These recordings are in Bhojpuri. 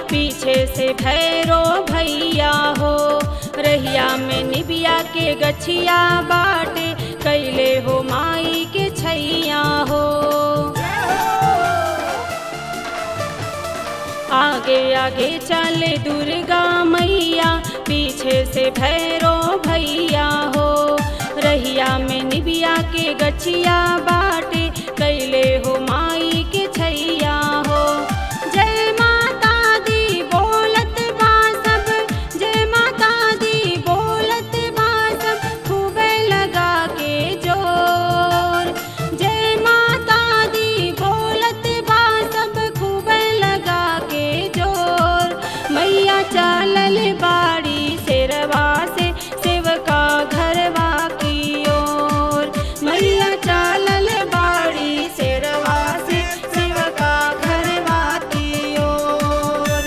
पीछे से भैरो भैया हो रहिया में निबिया के गछिया बाटे कैले हो माई के छैया हो आगे आगे चले दुर्गा मैया पीछे से भैरो भैया हो रहिया में निबिया के गछिया बाटे कैले हो माई के छैया हो जय माता दी बोलत बा सब जय माता दी बोलत बा सब खूबे लगा के जोर जय माता दी बोलत बा सब खूबे लगा के जोर मैया चलल बाड़ी शेरवा से सेवका घरवा की ओर मैया चलल बाड़ी शेरवा से सेवका घरवा की ओर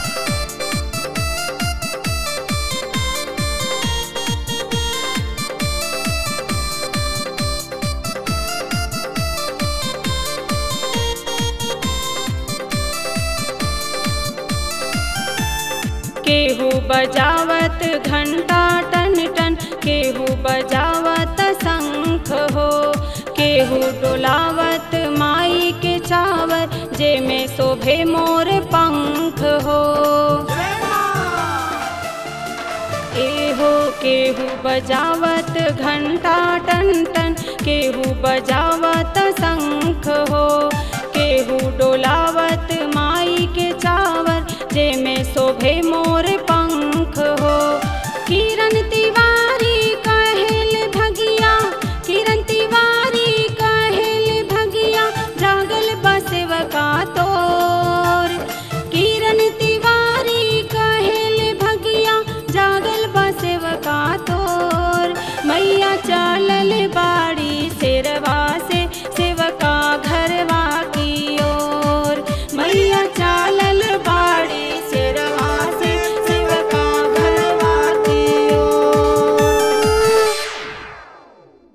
केहू बजावत घंटा टन टन केहू बजावत शंख हो केहू डोलावत माई के चावर जे में शोभे मोर पंख हो एहो केहू बजावत घंटा टन टन केहू बजावत शंख हो केहू डोलावत माई के चावर जे में शोभे मोर पंख